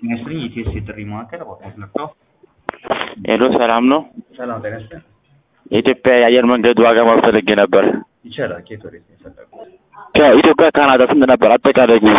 ይመስልኝ ኢቲኤስ የጥሪ ማዕከል አባኮት ነፍተው ሄሎ ሰላም ነው። ሰላም ጤና ይስጥልኝ። የኢትዮጵያ የአየር መንገድ ዋጋ ማወቅ ፈልጌ ነበር። ይቻላል። ከየት ወዴት ነው የፈለጉት? ከኢትዮጵያ ካናዳ ስንት ነበር አጠቃላይ ጉዞ?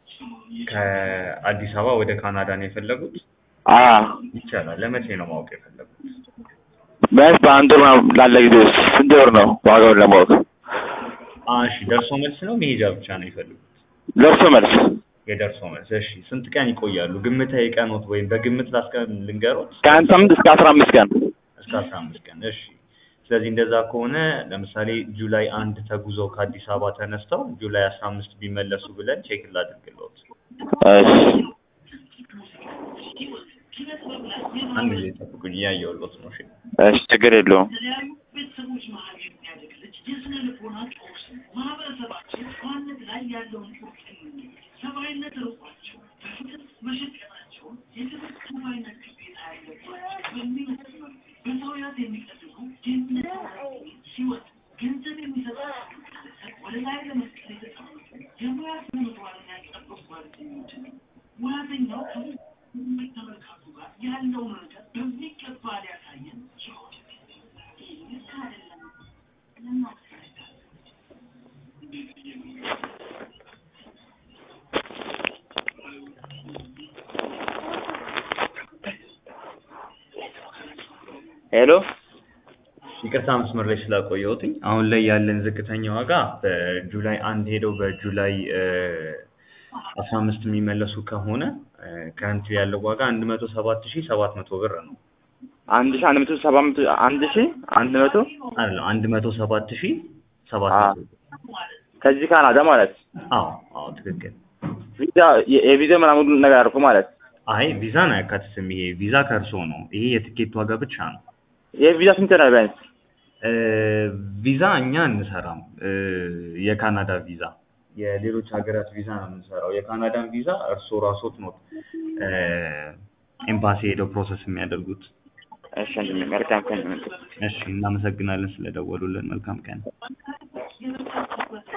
ከአዲስ አበባ ወደ ካናዳ ነው የፈለጉት? አ ይቻላል። ለመቼ ነው ማወቅ የፈለጉት? ቢያንስ በአንድ ወር ምናምን ላለ ጊዜ ውስጥ ስንት ወር ነው ዋጋውን ለማወቅ? አዎ፣ እሺ ደርሶ መልስ ነው መሄጃ ብቻ ነው የፈለጉት? ደርሶ መልስ የደርሶ መልስ። እሺ ስንት ቀን ይቆያሉ? ግምታዊ ቀኖት ወይም በግምት ላስቀም ልንገሮት? ከአንድ ሳምንት እስከ አስራ አምስት ቀን እስከ አስራ አምስት ቀን። እሺ ስለዚህ እንደዛ ከሆነ ለምሳሌ ጁላይ አንድ ተጉዘው ከአዲስ አበባ ተነስተው ጁላይ አስራ አምስት ቢመለሱ ብለን ቼክ ላድርግልዎት። እሺ አንድ ጊዜ ጠብቁኝ፣ እያየሁልዎት ነው። እሺ እሺ ችግር የለውም። ቤተሰቦች መሀል የሚያደግ ልጅ የስነ ልቦና ቀውስ ማህበረሰባቸው በዋነት ላይ ያለውን ቁርጠኝነት ሰብአዊነት ርቋቸው በፍትህ መሸቀጣቸውን የትምህርት ሰብአዊነት ግዴታ ያለባቸው በሚመስል መልኩ በሰውያት የሚቀድሙ ድህነት ሲወጡ ገንዘብ የሚሰጣቸው ግለሰብ ወደ ላይ ለመስቀል የተቀመጡ የሙያ ስነ ምግባርን ያልጠበቁ ጓደኞች ነው። ሙያተኛው ከስሜት ተመልካቹ ጋር ያለውን ርቀት በሚገባ ሊያሳየን ችሏል። ሄሎ ይቅርታ መስመር ላይ ስላቆየሁትኝ። አሁን ላይ ያለን ዝቅተኛ ዋጋ በጁላይ አንድ ሄደው በጁላይ አስራ አምስት የሚመለሱ ከሆነ ከረንት ያለው ዋጋ አንድ መቶ ሰባት ሺህ ሰባት መቶ ብር ነው። አንድ ሺህ አንድ መቶ ሰባ መቶ አንድ ሺህ አንድ መቶ አይደለም አንድ መቶ ሰባት ሺህ ሰባት አ መቶ ብር። ከዚህ ካናዳ ማለት አዎ አዎ ትክክል። ቪዛ የ- የቪዛ ምናምን ሁሉ ነገር አድርጎ ማለት አይ ቪዛን አያካትትም። ይሄ ቪዛ ከእርሶ ነው። ይሄ የትኬት ዋጋ ብቻ ነው። የቪዛ ስንት ነው ቢያንስ? እ ቪዛ እኛ እንሰራም። እ የካናዳ ቪዛ የሌሎች ሀገራት ቪዛ ነው የምንሰራው። የካናዳን ቪዛ እርስዎ ራስዎት ነው እ ኤምባሲ ሄደው ፕሮሰስ የሚያደርጉት። እሺ ወንድሜ መልካም ቀን ይሁንልህ። እሺ እናመሰግናለን ስለደወሉልን። መልካም ቀን።